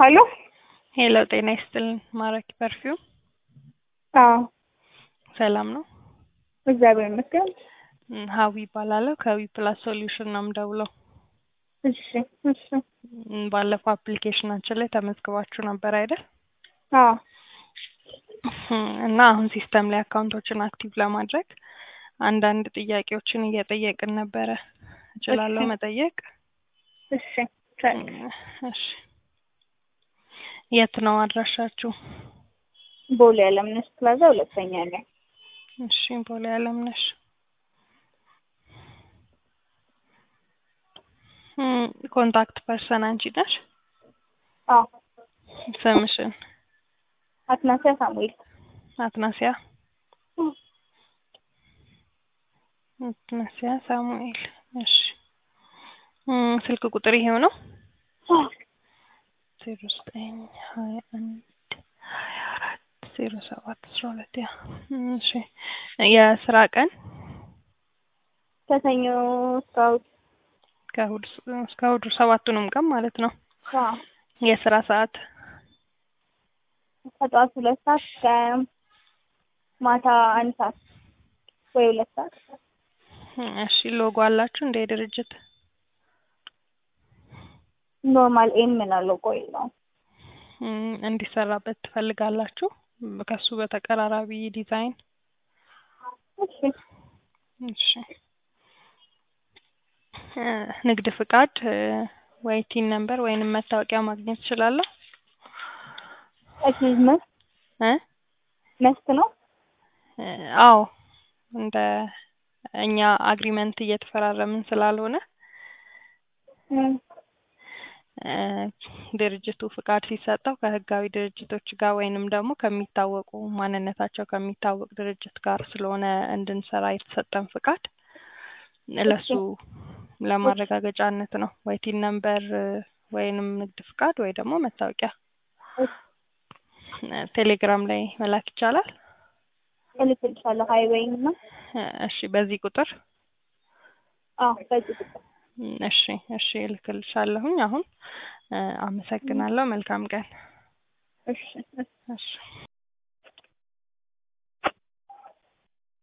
እባላለሁ። ሄሎ ጤና ይስጥልን። ማራኪ ፐርፊውም አዎ ሰላም ነው? እግዚአብሔር ይመስገን። እም፣ ሀዊ ይባላለሁ ከዊ ፕላስ ሶሉሽን ነው የምደውለው። እሺ እሺ። እም፣ ባለፈው አፕሊኬሽናችን ላይ ተመዝግባችሁ ነበር አይደል? አዎ እም፣ እና አሁን ሲስተም ላይ አካውንቶችን አክቲቭ ለማድረግ አንዳንድ ጥያቄዎችን እየጠየቅን ነበረ። እችላለሁ እሺ። መጠየቅ? እሺ ቻይ- እም፣ እሺ። የት ነው አድራሻችሁ? ቦሌ አለምነሽ ፕላዛ ሁለተኛ ላይ እሺ፣ ቦሌ አለምነሽ። እም፣ ኮንታክት ፐርሰን አንቺ ነሽ? አዎ ስምሽን? አትናሲያ ሳሙኤል አትናሲያ አትናሲያ ሳሙኤል። እሺ እም፣ ስልክ ቁጥር ይሄው ነው? ዜሮ ዘጠኝ ሀያ አንድ ሀያ አራት ዜሮ ሰባት አስራ ሁለት ያ እም፣ እሺ የስራ ቀን ከሰኞ እስከ እሑድ ከእሑድ እስከ እሑድ ሰባቱንም ቀን ማለት ነው። አዎ የስራ ሰዓት ከጠዋት ሁለት ሰዓት እስከ ማታ አንድ ሰዓት ወይ ሁለት ሰዓት እም፣ እሺ ሎጎ አላችሁ እንደ ድርጅት? ኖርማል ኤም ነው ቆይ ነው እም፣ እንዲሰራበት ትፈልጋላችሁ? ከሱ በተቀራራቢ ዲዛይን? እሺ እሺ እ፣ ንግድ ፍቃድ እ፣ ወይ ቲን ነምበር ወይንም መታወቂያ ማግኘት እችላለሁ? እሺ መስት እ መስት ነው እ፣ አዎ እንደ እኛ አግሪመንት እየተፈራረምን ስላልሆነ እም፣ እ፣ ድርጅቱ ፍቃድ ሲሰጠው ከህጋዊ ድርጅቶች ጋር ወይንም ደግሞ ከሚታወቁ ማንነታቸው ከሚታወቅ ድርጅት ጋር ስለሆነ እንድንሰራ የተሰጠን ፍቃድ ለሱ ለማረጋገጫነት ነው። ወይ ቲን ነምበር እ፣ ወይንም ንግድ ፍቃድ ወይ ደግሞ መታወቂያ እሺ እ፣ ቴሌግራም ላይ መላክ ይቻላል? እልክልሻለሁ ሀይዌይ እና እ፣ እሺ በዚህ ቁጥር አዎ በዚህ ቁጥር እም፣ እሺ እሺ እልክልሻለሁኝ አሁን እ፣ አመሰግናለሁ። መልካም ቀን። እሺ እሺ